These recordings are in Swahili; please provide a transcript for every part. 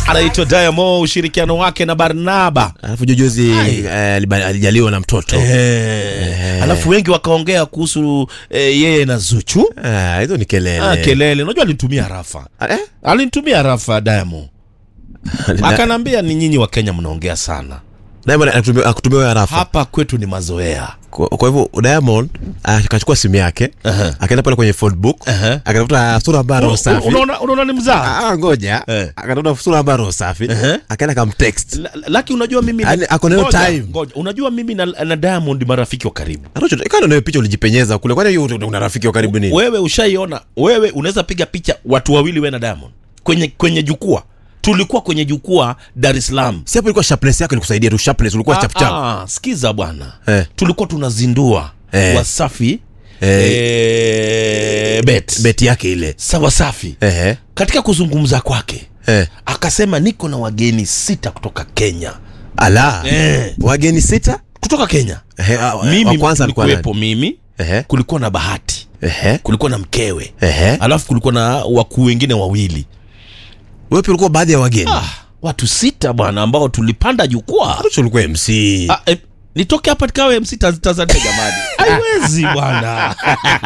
anaitwa Diamond, ushirikiano wake na Barnaba alafu jujuzi eh, aliba- alijaliwa na mtoto Eh, alafu wengi wakaongea kuhusu eh, yeye na Zuchu. Ah, hizo ni kelele Ah, kelele, unajua alinitumia rafa, Ah, eh? alinitumia rafa Diamond, Na- akanambia ni nyinyi wa Kenya mnaongea sana, Diamond akutumia- akutumia wewe rafa hapa kwetu ni mazoea. kwa kwa hivyo Diamond akachukua simu yake Aha. akaenda pale kwenye phone book Aha. akatafuta sura ambayo roho safi Unaona, unaona ni mzaa Ah, ngoja Eh. akatafuta sura ambayo roho safi Aha. akaenda kamtext La- la- laki unajua mimi na- Yaani, ako na hiyo Ngoja, time. ngoja. unajua mimi na, na Diamond marafiki wa karibu Anacho kana nayo picha ulijipenyeza kule kwani hiyo una rafiki wa karibu nini wewe ushaiona wewe unaweza piga picha watu wawili we na Diamond kwenye kwenye jukwaa tulikuwa kwenye jukwaa Dar es Salaam si hapo ilikuwa sharpness yako ilikusaidia tu sharpness ulikuwa chap chap Ah, ah, sikiza bwana Eh. tulikuwa tunazindua Eh. Wasafi Eh. eh, bet. beti yake ile Sa Wasafi ehe katika kuzungumza kwake eh akasema niko na wageni sita kutoka Kenya ala Eh. wageni sita kutoka Kenya ehe ah, wa mimi kwanza alikuwa nilikuwepo nani mimi ehe kulikuwa na Bahati ehe kulikuwa na mkewe ehe alafu kulikuwa na wakuu wengine wawili wewe pia ulikuwa baadhi ya wageni ah, watu sita bwana ambao tulipanda jukwaa Anacho ulikuwa MC ah, eh, nitoke hapa nikawe MC Taz- Tanzania jamani haiwezi bwana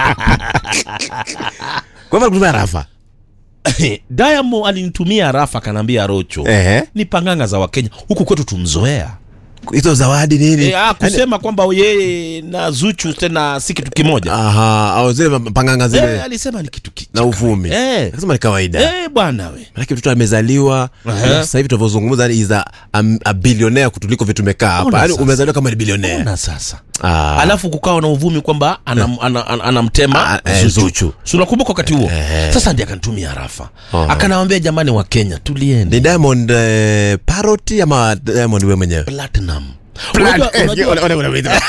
kwa hivyo alikutumia rafa Diamond alinitumia rafa akanaambia Rocho ehe ni panganga za Wakenya huku kwetu tumzoea hizo zawadi nini e, ah, kusema kwamba yeye na Zuchu tena si kitu kimoja aha au zile panganga eh, zile alisema ni kitu ki- na uvumi eh, akasema ni kawaida eh, bwana we manake mtoto amezaliwa Aha. alafu sasa hivi tunavyozungumza yani is a, a, a billionaire kutuliko vitu tumekaa Ona hapa yani sasa. umezaliwa kama ni billionaire ona sasa Ah. alafu kukawa na uvumi kwamba anam, ana, ana, anamtema Ah, eh, Zuchu. Zuchu. Si unakumbuka wakati huo Eh. sasa ndi akanitumia rafa Aha. akanawambia jamani wa kenya tulieni ni diamond eh, parody ama diamond we mwenyewe platinum unajua, unajua,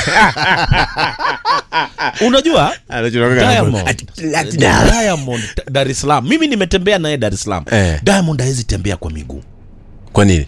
unajua Diamond, Diamond Dar es Salaam mimi nimetembea naye Dar es Salaam Eh. Diamond hawezi tembea kwa miguu kwa nini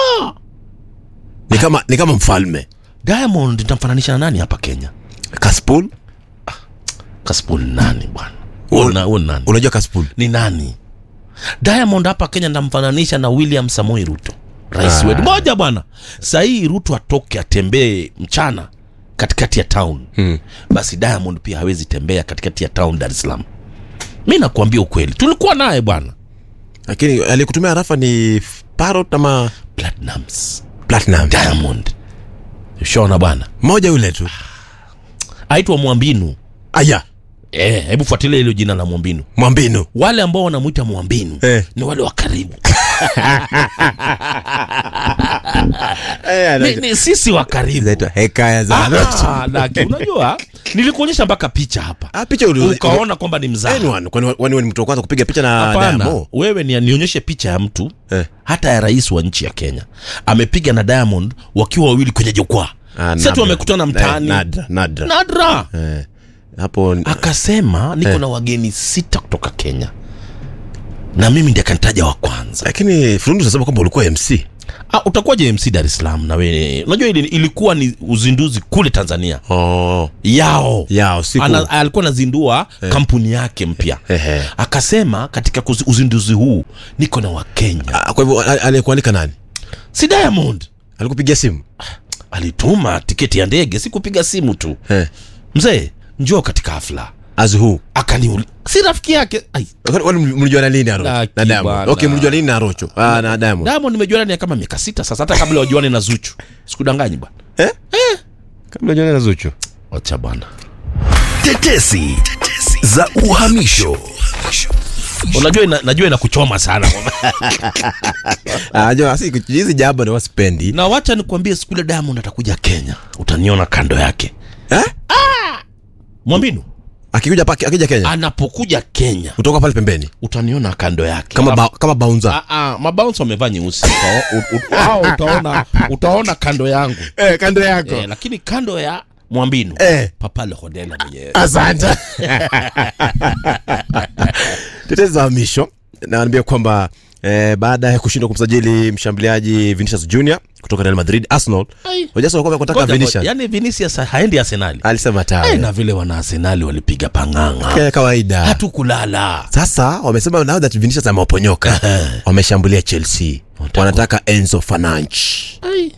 ni kama ni kama mfalme Diamond nitamfananisha na nani hapa Kenya kaspul Kasipul nani bwana Un- Una- un nani unajua kaspul ni nani Diamond hapa Kenya ndamfananisha na William Samoei Ruto rais Ah. wetu moja bwana sahii Ruto atoke atembee mchana katikati ya town hmm. basi Diamond pia hawezi tembea katikati ya town Dar es Salaam mi nakuambia ukweli tulikuwa naye bwana lakini alikutumia rafa ni parot ama Platinums platinum Diamond ushaona bwana moja yule tu aitwa Mwambinu aya Eh, hebu fuatilia hilo jina la Mwambinu mwambinu wale ambao wanamwita Mwambinu Eh. ni wale wa karibu ni, ni sisi wa karibu zaitwa hekaya za Ah, Daki, unajua nilikuonyesha mpaka picha hapa ah, picha uli- ukaona kwamba ni mzaa Anyone, kwani kwani wewe ni mtu wa kwanza kupiga picha na hapana Diamond? wewe ni nionyeshe picha ya mtu Eh. hata ya rais wa nchi ya kenya amepiga na diamond wakiwa wawili kwenye jukwaa Ah, sasa tu nadra. wamekutana Eh, mtaani nadra, nadra. nadra Eh, hapo akasema niko Eh. na wageni sita kutoka kenya na mimi ndi akanitaja wa kwanza lakini furundi unasema kwamba ulikuwa mc ah, utakuwaje mc dar es salaam na wewe unajua ili, ilikuwa ni uzinduzi kule tanzania oh, yao yao siku Ana, alikuwa anazindua kampuni yake mpya Ehe. akasema katika kuzi- uzinduzi huu niko na wakenya Ah, kwa hivyo a- aliyekualika nani si diamond alikupigia simu alituma tiketi ya ndege si kupiga simu tu eh. mzee njoo katika hafla as who akaniuli si rafiki yake Ai, Kwani- kwani mlijua na lini na Rocho? Laki na Diamond bana. okay mlijua lini na Rocho ah, na Diamond diamond nimejuana naye kama miaka sita sasa hata kabla wajuane na zuchu sikudanganyi bwana eh kabla jana na Zuchu wacha bwana Tetesi za uhamisho. unajua ina, najua inakuchoma sana ah jo asi hizi jambo ndio wasipendi na wacha nikuambie siku ile diamond atakuja kenya utaniona kando yake eh mwambinu akikuja pa akija Kenya anapokuja kenya kutoka pale pembeni utaniona kando yake kama ba, kama bouncer Ah, ah, mabounce wamevaa nyeusi Uta- u- u- hao utaona utaona kando yangu eh kando yako eh, lakini kando ya mwambinu Eh. papa lehodela mwenyewe asante tetezi za hamisho naambia kwamba eh, baada ya kushindwa kumsajili mshambuliaji Vinicius Junior kutoka Real Madrid Arsenal Ai. Hoja Arsenal walikuwa wanataka Ngoja, ngoja. Vinicius yaani Vinicius haendi Arsenali alisema Ai, tawe na vile wana Arsenali walipiga pang'ang'a Kaya kawaida hatukulala sasa wamesema now that Vinicius amewaponyoka wameshambulia Chelsea wanataka Enzo Fernandes Ai.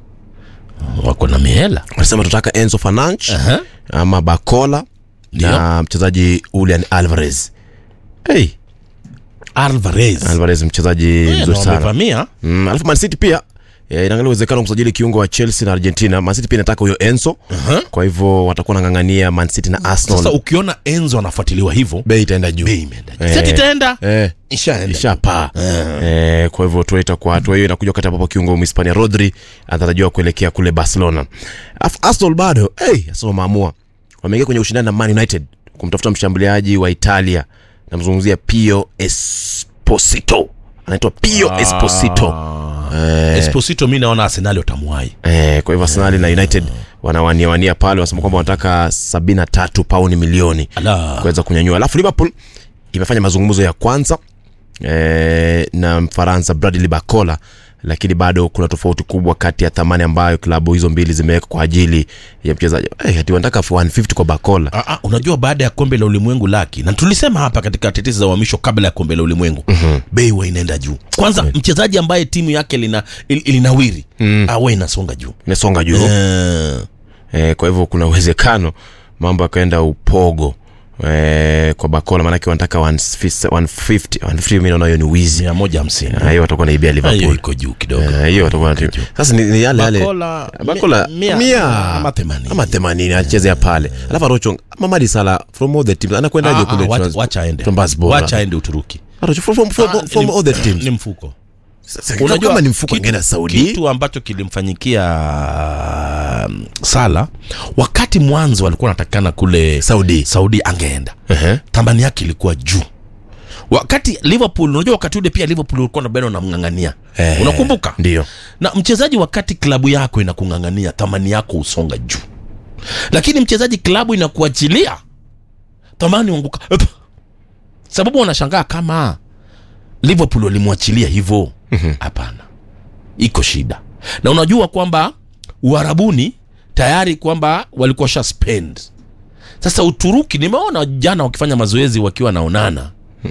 wako na mihela wanasema tunataka Enzo Fernandes Aha. ama Bakola Ndio. na mchezaji Julian Alvarez hey, Alvarez Alvarez mchezaji Eh, mzuri na sana wamevamia mm, alafu Man City pia eh, inaangalia uwezekano wa kusajili kiungo wa Chelsea na Argentina. Man City pia inataka huyo Enzo Aha. kwa hivyo watakuwa nang'ang'ania Man City na sasa Arsenal. ukiona Enzo anafuatiliwa hivyo Bei itaenda juu bei imeenda Eh. seti itaenda eh, ishaenda ishapaa eh, kwa hivyo tuita kwa hatua hiyo inakuja wakati ambapo kiungo Mhispania Rodri anatarajiwa kuelekea kule Barcelona. Alafu Arsenal bado hey, Arsenal wameamua wameingia kwenye ushindani na Man United kumtafuta mshambuliaji wa Italia, namzungumzia Pio Esposito, anaitwa Pio Esposito Ah. Esposito mi naona Arsenali watamwahi Eh, kwa hivyo Arsenal na United wanawania wania pale, wanasema kwamba wanataka 73 pauni milioni Ala. kuweza kunyanyua. Alafu Liverpool imefanya mazungumzo ya kwanza eh, na Mfaransa Bradley Bacola, lakini bado kuna tofauti kubwa kati ya thamani ambayo klabu hizo mbili zimeweka kwa ajili ya mchezaji. Eh, ati wanataka 150 kwa Bacola. Ah, ah, unajua baada ya kombe la ulimwengu laki na tulisema hapa katika tetesi za uhamisho kabla ya kombe la ulimwengu mm-hmm. bei huwa inaenda juu kwanza mchezaji ambaye timu yake lina, il, ilinawiri mm. awe inasonga juu Imesonga juu. Eh, eh, kwa hivyo kuna uwezekano mambo yakaenda upogo eh, kwa Bacola, maanake wanataka 150 150 150 mimi naona hiyo ni wizi. mia moja hamsini Ah, hiyo watakuwa naibia hiyo Liverpool. iko juu kidogo Eh, hiyo watakuwa na sasa ni, ni yale yale Bakola, Bakola mi- mia- mia ama themanini. ama 80 anachezea pale alafu Arocho Mamadi Sala from all the teams Ah, anakwendaje ah, kule wacha- Trans- wacha aende Trabzonspor? wacha aende Uturuki Arocho from, from, from, Ah, from ni- all the teams ni mfuko Sasa kama- kama ni mfuko angeenda Saudi kitu ambacho kilimfanyikia um, Sala wakati mwanzo alikuwa anatakikana kule Saudi Saudi angeenda Ehe. thamani yake ilikuwa juu wakati Liverpool unajua wakati ule pia Liverpool ulikuwa na bado unamng'ang'ania Eh, unakumbuka ndio na mchezaji wakati klabu yako inakung'ang'ania thamani yako husonga juu lakini mchezaji klabu inakuachilia thamani huanguka Ep. sababu wanashangaa kama liverpool walimwachilia hivyo hapana iko shida na unajua kwamba uharabuni tayari kwamba walikuwa sha spend sasa uturuki nimeona jana wakifanya mazoezi wakiwa naonana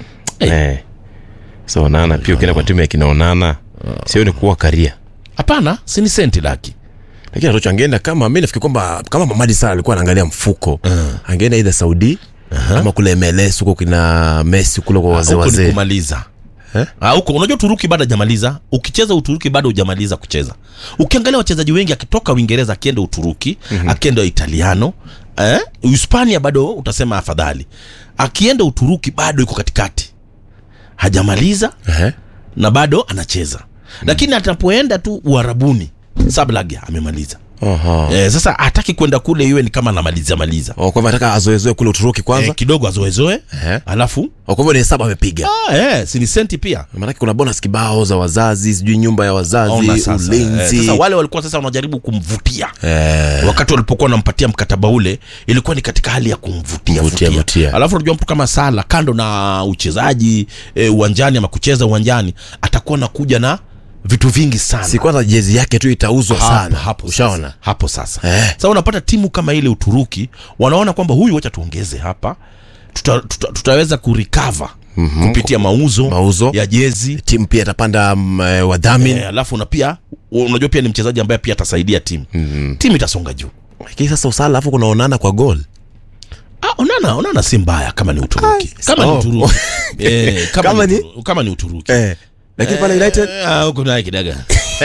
eh so nana pia ukienda kwa timu ya kina Onana sio ni kuwa karia hapana sini senti laki lakini Arocho angeenda kama mimi nafikiri kwamba kama Mamadi Sala alikuwa anaangalia mfuko angeenda either Saudi ama kule MLS huko kina Messi kule kwa wazee huko ni wazee kumaliza Eh? Ah, huko unajua Uturuki bado hajamaliza. Ukicheza Uturuki bado hujamaliza kucheza. Ukiangalia wachezaji wengi akitoka Uingereza akienda Uturuki, mm-hmm. akienda Italiano, eh? Hispania bado utasema afadhali. Akienda Uturuki bado yuko katikati. Hajamaliza Ehe. na bado anacheza. Lakini atapoenda tu Uarabuni, Sablag amemaliza. Aha. Eh, sasa hataki kwenda kule iwe ni kama anamaliza maliza. Oh, kwa hivyo anataka azoezoe kule Uturuki kwanza Eh, kidogo azoezoe, Ehe. alafu Oh, kwa hivyo ni hesabu amepiga ah, eh, si ni senti pia. maanake kuna bonus kibao za wazazi sijui nyumba ya Ona wazazi sasa, ulinzi eh, sasa wale walikuwa sasa wanajaribu kumvutia Eh, wakati walipokuwa wanampatia mkataba ule ilikuwa ni katika hali ya kumvutia Mvutia, vutia. vutia. alafu unajua mtu kama sala kando na uchezaji e, uwanjani ama kucheza uwanjani atakuwa nakuja na vitu vingi sana si kwanza jezi yake tu itauzwa Hapo- sana hapo ushaona sasa, hapo sasa Eh. sasa unapata timu kama ile uturuki wanaona kwamba huyu wacha tuongeze hapa tuta, tuta, tutaweza kurikava mm-hmm. kupitia mauzo, Mauzo. ya jezi timu pia itapanda mm, eh, wadhamini Eh, alafu na pia unajua pia ni mchezaji ambaye pia atasaidia timu mm-hmm. timu itasonga juu lakini sasa usala alafu kunaonana kwa gol Ah, onana onana si mbaya kama ni uturuki Ai, kama oh. ni uturuki eh, kama, Kama ni, ni- Uturu- kama ni uturuki eh, lakini pale united Eh, ah, huko naye kidaga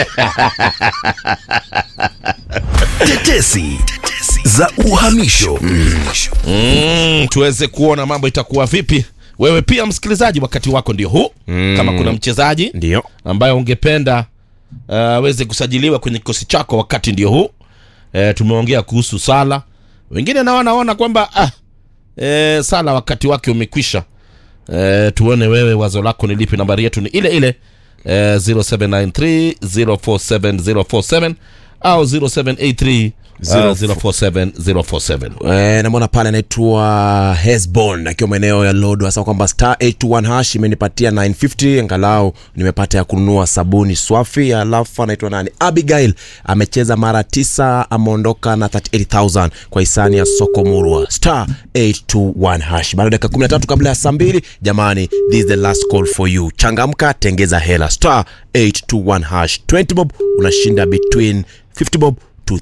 Tetesi za uhamisho. mm, tuweze kuona mambo itakuwa vipi wewe pia msikilizaji wakati wako ndio huu mm. kama kuna mchezaji ndio ambaye ungependa uh, aweze kusajiliwa kwenye kikosi chako wakati ndio huu e, tumeongea kuhusu sala wengine nao wanaona kwamba ah, e, sala wakati wake umekwisha e, tuone wewe wazo lako ni lipi nambari yetu ni ile ile e, 0793 047047 au 0783 Zero- 047 047 Eh, namwona pale anaitwa Hesbon akiwa maeneo ya Lodo, hasa kwamba star 821 hash imenipatia 950 angalau nimepata ya kununua sabuni swafi. Alafu anaitwa nani, Abigail amecheza mara tisa, ameondoka na 38000 kwa hisani ya soko murwa star 821 hash. Bado dakika 13 kabla ya saa mbili. Jamani, this is the last call for you. Changamka, tengeza hela star 821 hash 20 bob, unashinda between 50 bob to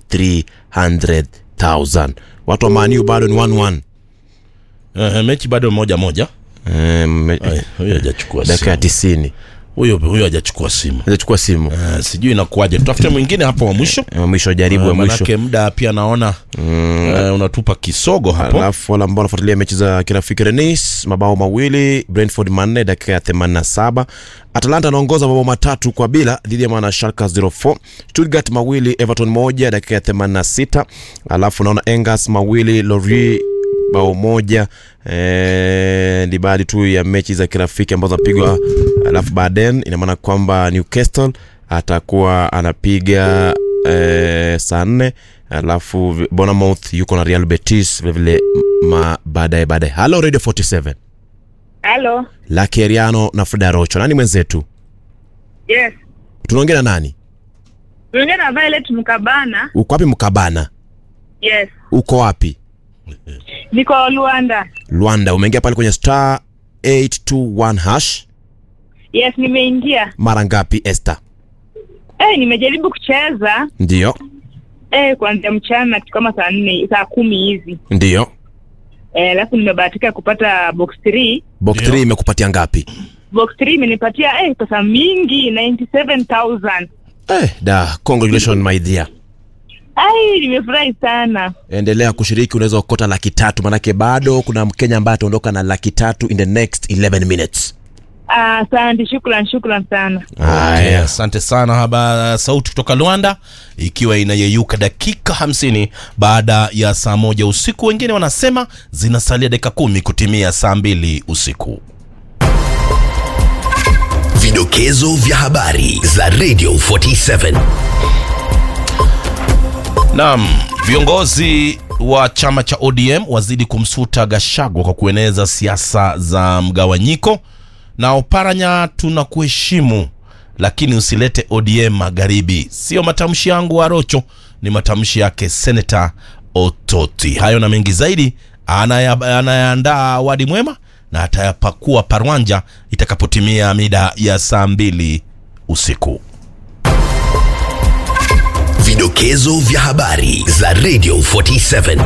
300,000. Watu wa maniu bado ni 1-1. Eh, mechi bado moja moja Eh, me- Ai, huyo hajachukua dakika ya simu 90 huyo huyo hajachukua simu achukua simu Eh, sijui inakuwaje tutafute mwingine hapo wa mwisho Eh, mwisho jaribu ya Eh, mwisho manake muda pia naona eh, unatupa kisogo hapo alafu wale ambao wanafuatilia mechi za kirafiki renis mabao mawili brentford manne dakika ya 87 atalanta anaongoza mabao matatu kwa bila dhidi ya mwana sharka 04 stuttgart mawili everton moja dakika ya 86 alafu naona engas mawili lori bao moja eh, ni baadhi tu ya mechi za kirafiki ambazo zinapigwa alafu baadaye ina maana kwamba newcastle atakuwa anapiga eh, saa nne alafu vi- Bournemouth yuko na Real Betis vilevile ma baadaye baadaye. Halo Radio 47 Halo. Lucky Eriano na Frida Rocho, nani mwenzetu? Yes. Tunaongea na nani? Tunaongea na Violet Mkabana. Uko wapi Mkabana? Yes. Uko wapi? Niko Luanda. Luanda. Umeingia pale kwenye star 821 hash Yes, nimeingia. mara ngapi Esther? Eh, nimejaribu kucheza Ndio, eh kuanzia mchana kitu kama saa nne saa kumi hivi. ndio. Eh, alafu nimebahatika kupata box 3. Box Ndio. 3 imekupatia ngapi? Box 3 imenipatia eh pesa mingi 97000. Eh, da, congratulations my dear. Ai, nimefurahi sana. Endelea kushiriki, unaweza ukota laki tatu, manake bado kuna Mkenya ambaye ataondoka na laki tatu in the next 11 minutes. Ah, Asante, shukran, shukran sana. Okay, Haya. asante sana haba sauti kutoka Luanda ikiwa inayeyuka dakika hamsini baada ya saa moja usiku. Wengine wanasema zinasalia dakika kumi kutimia saa mbili usiku. Vidokezo vya habari za Radio 47. Naam, viongozi wa chama cha ODM wazidi kumsuta Gashagwa kwa kueneza siasa za mgawanyiko. Na Oparanya, tunakuheshimu lakini usilete ODM magharibi. Sio matamshi yangu Arocho, ni matamshi yake Seneta Ototi. Hayo na mengi zaidi anaya- anayaandaa Wadi Mwema na atayapakua Parwanja itakapotimia mida ya saa mbili usiku. Vidokezo vya habari za Radio 47.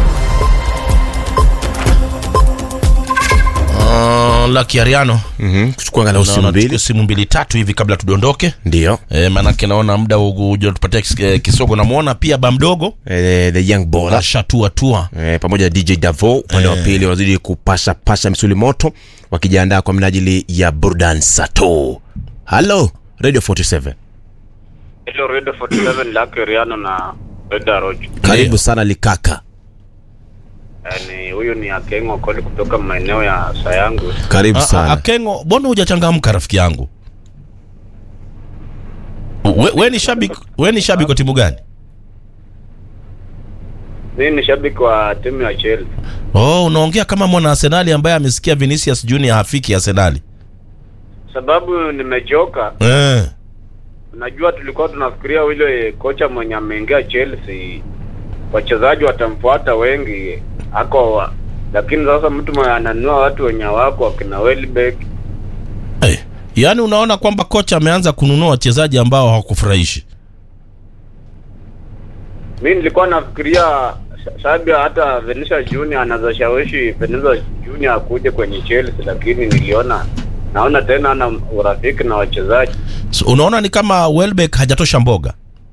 Uh, Lucky Ariano Mhm, kuchukua angalau simu Naona mbili. tuchukue simu mbili tatu hivi kabla tudondoke Ndio. e, maanake naona muda ujatupatia kis, eh, kisogo namwona pia ba mdogo Eh, the young bora ashatua tua eh, pamoja na DJ Davo upande wa pili wanazidi kupasha pasha misuli moto wakijiandaa kwa minajili ya burdan sato. Halo Radio 47. Hello Radio 47 Lucky Riano na Reda Rojo. Karibu sana Likaka. Yaani huyu ni Akengo Koli kutoka maeneo ya Sayangu. Karibu A- a- sana. Akengo, mbona hujachangamka rafiki yangu? We, we ni shabiki we ni shabiki wa timu gani? Mimi ni shabiki wa timu ya Chelsea. Oh, unaongea kama mwana Arsenali ambaye amesikia Vinicius Junior hafiki Arsenali. Sababu nimechoka. Eh. Najua tulikuwa tunafikiria yule kocha mwenye ameingia Chelsea wachezaji watamfuata wengi ako wa, lakini sasa mtu mwenye ananua watu wenye wako wakina Welbeck Hey. Yaani unaona kwamba kocha ameanza kununua wachezaji ambao hawakufurahishi. mi nilikuwa nafikiria sa- Sabia hata Vinicius Junior anaweza shawishi Vinicius Junior akuje kwenye Chelsea, lakini niliona naona tena ana urafiki na wachezaji. So, unaona ni kama Welbeck hajatosha mboga.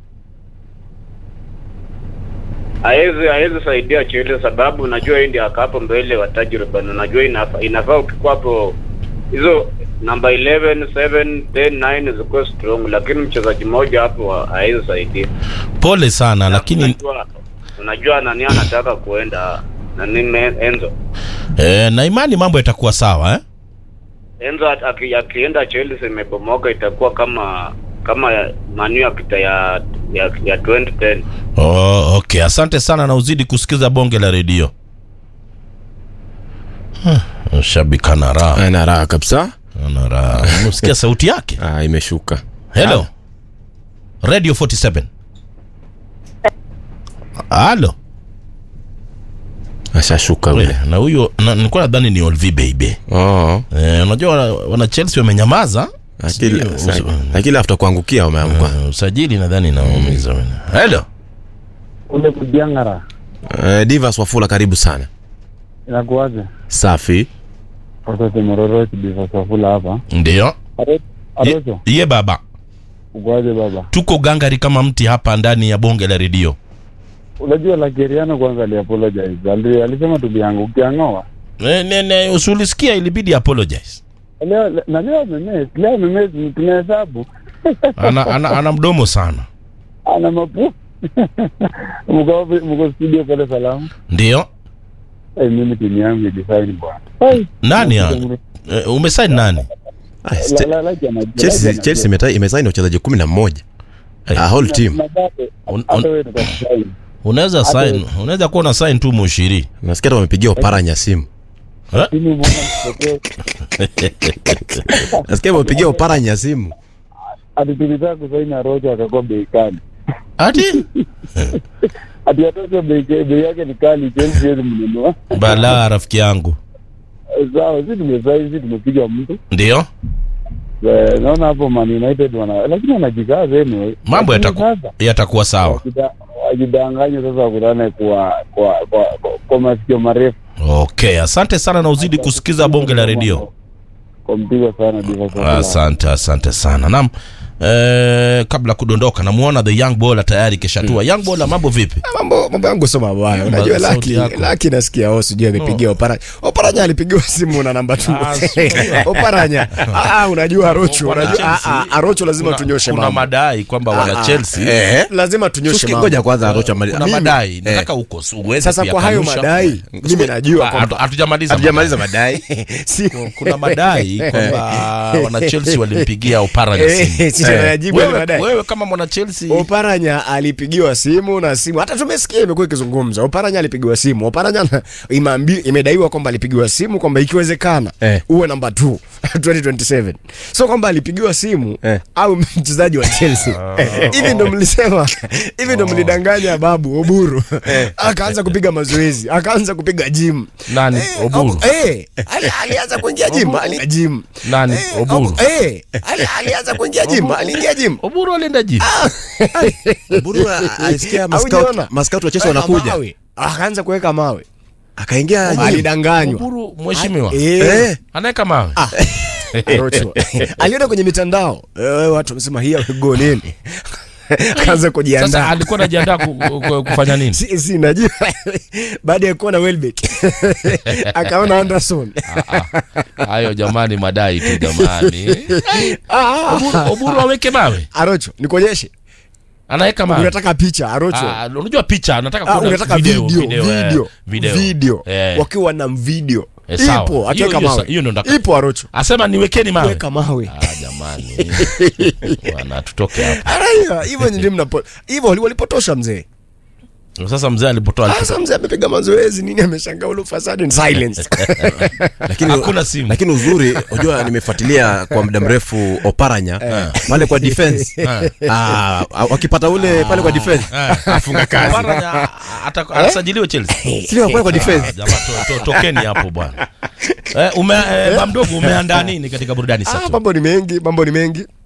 Hawezi hawezi saidia Chelsea sababu unajua hii ndio akapo mbele wa tajriba, na unajua inafaa inafaa ukikuwa hapo hizo namba 11 7 10 9 ziko strong, lakini mchezaji mmoja hapo hawezi saidia. Pole sana lakini unajua, unajua nani anataka kuenda nani Me- Enzo eh, na imani mambo yatakuwa sawa eh? Enzo at- aki- akienda Chelsea imebomoka, itakuwa kama kama ya Manu ya kita ya ya, ya 2010 Oh, okay. Asante sana na uzidi kusikiza bonge la redio. Huh, Shabiki ana raha, ana raha kabisa ana raha. Unasikia sauti yake? ah, imeshuka Hello. Radio 47. Halo. ashashuka ule Na huyo na- nilikuwa nadhani ni Olvi baby. oh. Eh, unajua wana, wana Chelsea wamenyamaza. Lakini- Sijui, usa- lakini after kuangukia wameamka Eh, usajili nadhani naumiza wena. Hello. ule kujiangara Eh, Divas Wafula karibu sana inakuwaje? safi Wakati Mororo kidivasafula hapa Ndio. Aro- Ye, Arocho, ye baba. ukuwaje baba? Tuko gangari kama mti hapa ndani ya bonge la redio. Unajua Lakeriano kwanza aliapologize, Ali- alisema tuliangukia ng'oa Ne, ne, ne, usulisikia ilibidi apologize. leo le- na leo memes leo memes tunahesabu Ana, ana, ana mdomo sana. ana mapu mko mko studio pale salamu. Ndio. Eh, mimi timu yangu design bwana. Ai, Nani ya? Eh, umesaini nani? Ah, la- Ste- la- like anajua, Chelsea like Chelsea anajua. imeta- imesaini wachezaji kumi na mmoja Eh. a whole team Na bado, Un- hata un- wewe utakusaini. Unaweza Hata- sign, unaweza kuwa na sign tu mushiri. nasikia hata wamepigia oparanya simu Eh? Timu mbona mtokeo nasikia wamepigia oparanya simu ati tulitaka kusaini Arocho akakuwa bei kali. Ati Ati Arocho bei bei yake ni kali, Chelsea hawezi mnunua. bala rafiki yangu. Sawa, sisi tumesaini, sisi tumepiga mtu. Ndio. Eh, Naona hapo Man United wana lakini wanajikaza anyway. Mambo Lakini yataku, sasa, yatakuwa sawa. wakida- wajidanganye sasa wakutane kwa kwa kwa, kwa, kwa masikio marefu. Okay, asante sana na uzidi kusikiza bonge la redio. Kwa mpigo sana Diva Safula. Asante, asante sana. Naam. Eh, kabla kudondoka namuona the young bowler tayari keshatua. Young bowler mambo vipi? mambo mambo yangu sio mabaya Mambo unajua ya sauti laki yako. laki nasikia oh sijui amepigia oparanya oparanya alipigiwa simu na namba tu Ah, sijui. oparanya ah ah, unajua arocho Wana unajua ah, Chelsea. ah, arocho lazima Kuna- tunyoshe Kuna mambo madai kwamba wana Ah, Chelsea. eh lazima tunyoshe Suski, mambo ngoja kwanza Arocho amali- Kuna Mimi- madai. eh. Nataka uko uweze sasa kwa hayo kuyakanusha. madai mimi najua Ah, kwamba hatu- hatujamaliza. hatujamaliza madai si Kuna madai kwamba wana Chelsea walimpigia Oparanya simu. eh si tunayajibu yale Wewe, madai wewe kama mwana Chelsea Oparanya alipigiwa simu na simu, hata tumesikia imekuwa ikizungumza. Oparanya alipigiwa simu. Oparanya na- imeambi, imedaiwa kwamba alipigiwa simu kwamba ikiwezekana Eh. uwe namba 2 2027, so kwamba alipigiwa simu Eh. au mchezaji wa Chelsea. Hivi ndo mlisema, hivi ndo mlidanganya babu Oburu, akaanza kupiga mazoezi, akaanza kupiga gym. nani Oburu? Ob- eh, ali- alianza kuingia gym, ali gym. Nani Eh, Oburu? Ob- eh, ali- alianza kuingia gym, aliingia gym. Oburu alienda jimu. Buru alisikia Haujaona? mascout mascout wa Chelsea Weka wanakuja mawe. akaanza kuweka mawe akaingia gym. alidanganywa Oburu mheshimiwa. Eh, eh Anaweka mawe. Arocho. aliona kwenye mitandao eh, watu wamesema hii go nini akaanza Sasa kujiandaa alikuwa anajiandaa ku, ku, kufanya nini? si, si najua baada ya kuona Welbeck akaona Anderson Ah, ah. Hayo jamani, madai tu jamani. ah, Oburu, Oburu aweke mawe, Arocho nikuonyeshe anaweka mawe. unataka picha Arocho Ah, unajua picha, nataka Ah, kuona unataka video, video video, video eh, video. video Eh. wakiwa na video Eh, sawa. ipo Hiyo- akiweka hiyo sa- mawe hiyo ndo nataka- ipo Arocho Asema niwekeni mawe. weka mawe Ah, jamani. Bwana tutoke hapa. Araya, hivyo ndio mnapo hivyo wali- walipotosha mzee Sasa mzee alipotoa sasa mzee amepiga mazoezi nini ameshangaa ule fasadi in silence lakini Hakuna simu. lakini uzuri unajua nimefuatilia kwa muda mrefu oparanya pale kwa defense ah wakipata ule pale kwa defense afunga kazi. Oparanya ata- atasajiliwa Chelsea. sio pale kwa Ah, defense jamaa, to- to- tokeni hapo bwana. Eh, ume eh, ba mdogo umeandaa nini katika burudani ah, sasa? mambo ni mengi mambo ni mengi